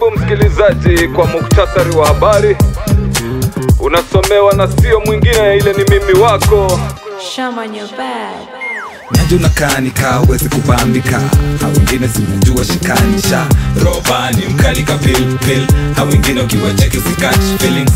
Karibu msikilizaji kwa muktasari wa habari, unasomewa na sio mwingine, ile ni mimi wako Sham on your bed. Nyajo na kani kaa uwezi kubambika ha wengine si unajua shikanisha robani mkali ka pil pil ha wengine ukiwacheki sikach feelings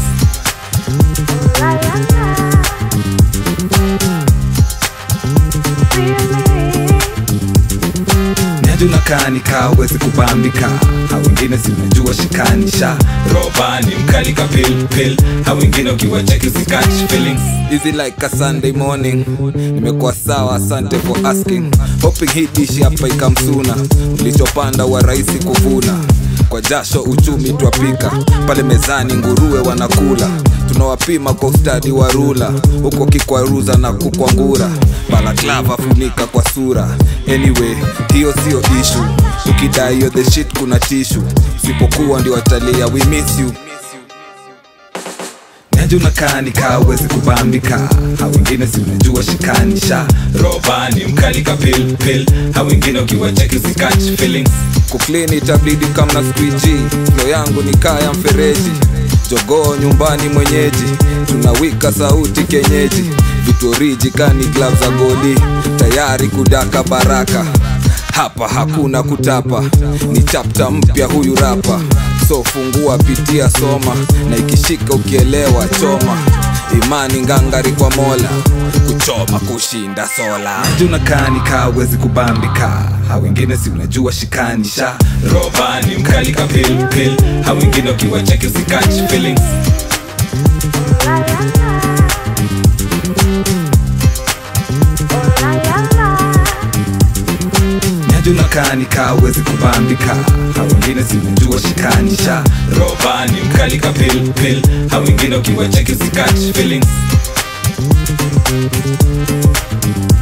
Nyajo na kani kaa uwezi kubambika ha wengine si unajua shikanisha robani mkali ka pil pil ha wengine ukiwacheki sikach feelings Easy like a Sunday morning nimekuwa sawa asante for asking hoping hii dishi hapa ikamsuna ulichopanda wa rahisi kuvuna kwa jasho uchumi twapika pale mezani nguruwe wanakula tunawapima kwa ustadi wa rula huko kikwaruza na kukwangura balaklava funika kwa sura anyway hiyo sio ishu ukidai hiyo the shit kuna tishu sipokuwa ndio watalia we miss you Nyajo unakaa ni kaa uwezi kubambika ha wengine si unajua shikanisha robani mkali ka pil pil ha wengine ukiwacheki sikach feelings kuklini itabidi kama na squeegee flo yangu ni kaa ya mfereji jogoo nyumbani mwenyeji tunawika sauti kenyeji vitoriji kani glav za goli tayari kudaka baraka hapa hakuna kutapa ni chapta mpya huyu rapa so fungua pitia soma na ikishika ukielewa choma imani ngangari kwa mola kuchoma kushinda sola unakaa nikaa uwezi kubambika ha wengine si unajua shikanisha robani mkali ka pil pil ha wengine ukiwacheki sikach feelings Nyajo unakaa nikaa uwezi kubambika ha wengine si unajua shikanisha robani mkali ka pil pil ha wengine ukiwacheki sikach feelings